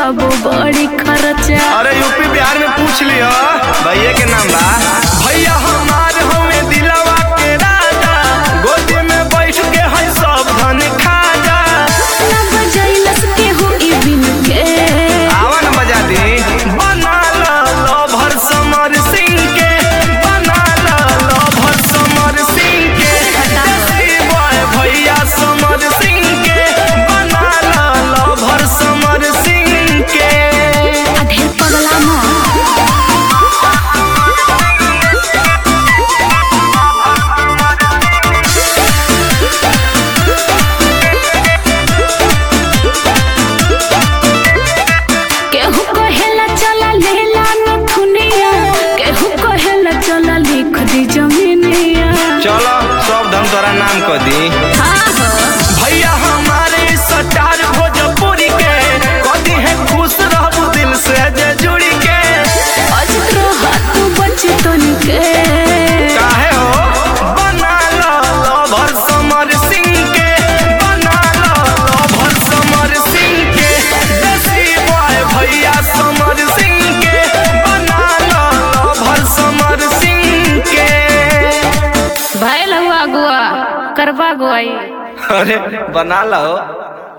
बाबू बड़ी खर्चा अरे यूपी बिहार में पूछ लियो भैया के नाम बा भैया हमार हमें दिलवा के राजा गोदी में बैठ के है सब धन खा जा ना बजैलस केहू ई बिन के आवा न बजा दी बना ला लभर समर सिंह के बना ला लभर समर सिंह के देसी बॉय भैया समर सिंह के बना ला लभर समर सिंह के आ ढेर पगला मत केहू कहेला चला लेला नथुनिया केहू कहेला चला लिख दी जमीनिया चलो सब धन तोरा नाम कर दी हाँ हो भैया हमारे सटार भोजपुरी के कदी है खुश रहबू दिल से जे जुड़ी के अजत रहत बचतन के काहे हो बना लो लभर समर सिंह के बना लो लभर समर सिंह के देसी बॉय भैया समर सिंह के बना लो लभर समर सिंह के भैल हुआ गुआ करवा गुआई अरे बना लो